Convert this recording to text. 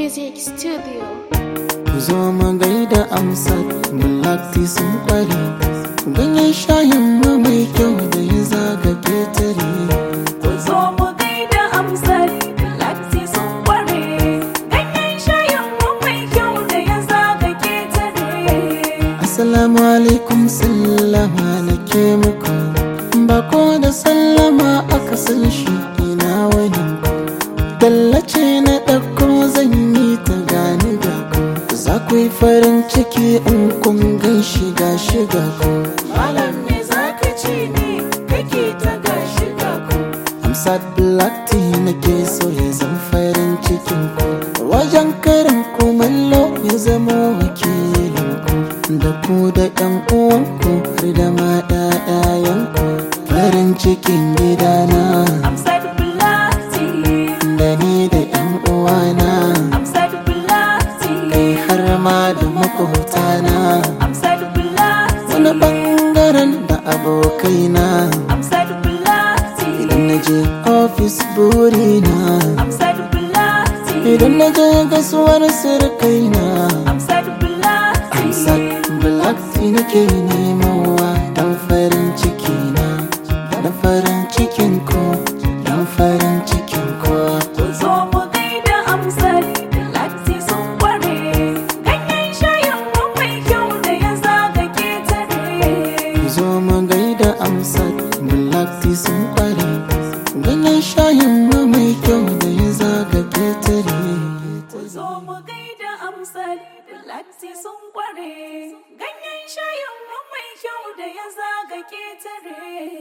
Music Studio. Ku zo mu gaida amsar Bulakti sun kware Ganyen shayin mu mai kyau da ya zaga ketare Ku zo mu gaida amsar Latti sun kware ganyen shayin mu mai kyau da ya zaga ketare. Assalamu alaikum sallama nake muku Bako da sallama aka san shi ina wani Tallace na ɗauko zan yi ta gani ga ku Za ku yi farin ciki in kun gan shiga shiga ku Malam me za ka ce ne kake ta gashi ga ku? Amsat Black Tea nake so ya zan farin cikin ku Wajen karin kumallo ya zama wakilin ku Da ku da ƴan uwanku har da ma ƴaƴayenku Farin cikin gidana Amsar Bulati, da ni da ƴan uwana Amsar Bulati, Kai har ma da makwabtana Amsar Bulati, Wani ɓangaren da abokaina Amsar Bulati, Idan na je ofis burina Amsar Bulati, Idan na je gasuwar sirkaina Amsar Bulati, Amsat Black Tea nake nemowa Dan farin ciki na Dan farin cikin ku Dan farin cikin ku Ku zo mu gaida Amsar Bulati sun kware ganyen shayin mu mai kyau da ya zaga ketare. Ku zo mu gaida Amsat Black Tea sun kware Ganyen shayin mu mai kyau da ya zaga ketare Ku zo mu gaida amsar Latti sun kware ganyen shayin mu mai kyau da ya zaga ketare.